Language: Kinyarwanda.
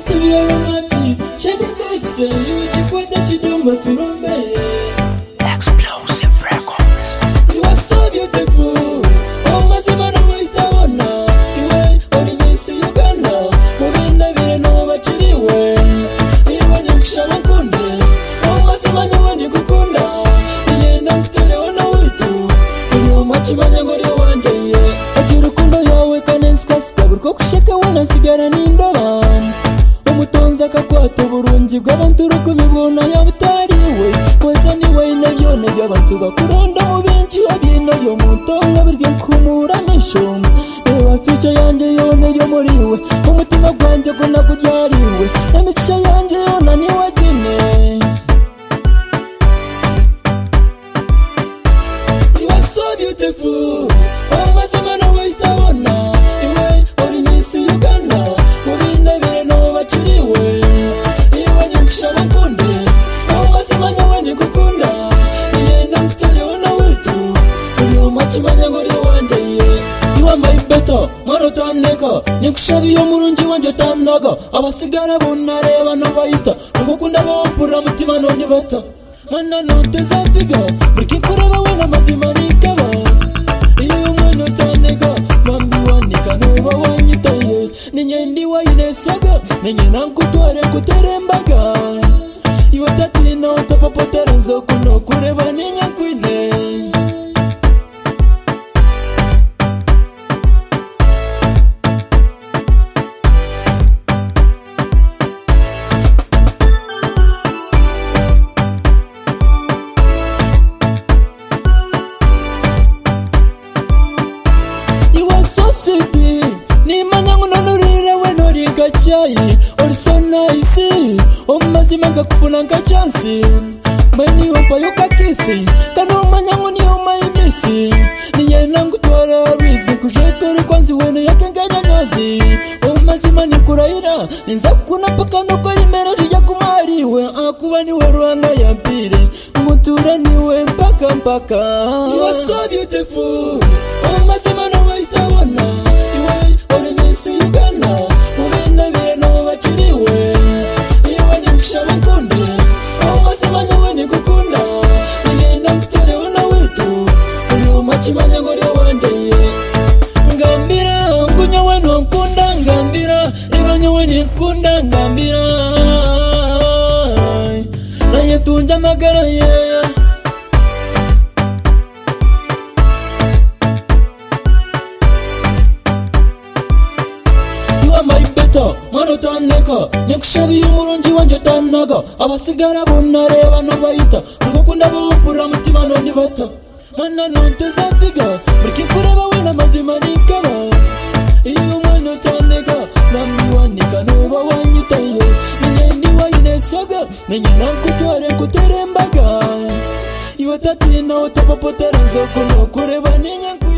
Bati Shabbat Sayu Chikwata Chidongo Turombe Explosive Records. You are so beautiful Oh mazima no muhitabona Iwe uri misi Uganda Mubinda bire no bakiriwe Iwe nyamusha bakunde Oh mazima nyawe nikukunda Nigenda nkutorewe na witu Uri umukimanya ngori wanjye Agira urukundo yawe kandi nsikasikabu Rwo kushaka wanasigara n'indoba umutonzi akakwata uburungi bw'abantu urukumi bubona yabutariwe weza niwe inabyone by'abantu bakuranda mu benshi wabino byo mu ntonga birye kumuramisho reba fice yanjye yone yo muriwe umutima gwanjye gunaguryariwe n'imicisha yanjye yona niwe gine You are so beautiful amazima nawe itabona iwe uri misi ugana mubinabire nabo bakiriwe iwe nyamusha bakunde amazima nyawe nigukunda nigenda ngutorewe na witu uri umakimanya ngo uri wanjye You are my better, mwana utandeka nikushabiye umurungi wanjye utandaga abasigara bunareba n'abayita ugukunda bompura mutima none bata mana ntutezaviga murikikoroba we n'amazima nikaba iyo umwana utandeka mambi wandika ntuba wanyitaye ninye ndi wayinesaga ninye nankutware kuterembaga iwe tatina utapopoterezo kuno kureba ninyakwine iwasositi nimanyangu nonurire wenorika chai orisonaisi omumazima ngakufuna nkachansi mainiyopayokakisi kana umanyangu niyomaimisi niyenangutwara rizi kuzvekere kwanzi wene yakengenyanyazi omumazima nikurayira ninzakuna pakanokorimera zvijakumariwe akuva niwe rwanga yambire mutura niwe mpaka mpaka You are so beautiful omumazima nowaitavona iwe uri misi ugana muvendavire navo vachiriwe iwe nimushavankonde omumazima nyawe nikukunda ningenda nkutorewe na witu uri umachimanya ngori wanje ngambira ngunya wenu nkunda ngambira ibanya weni nkunda ngambira naye tunja magara yeya you are my better mwana utandeka nikushabiye umurungi wanjye utandaga abasigara bunareba n'abayita urugukunda bumpurura mutima none bata mana ntutezaviga murikikureba we n'amazima nikaba iyo umwana utandeka nami wandika ntuba wanyitaye ninyendi wayinesaga ninye nakutware kuterembaga iwe tatina utapapoterezo kuno kureba ninyankwi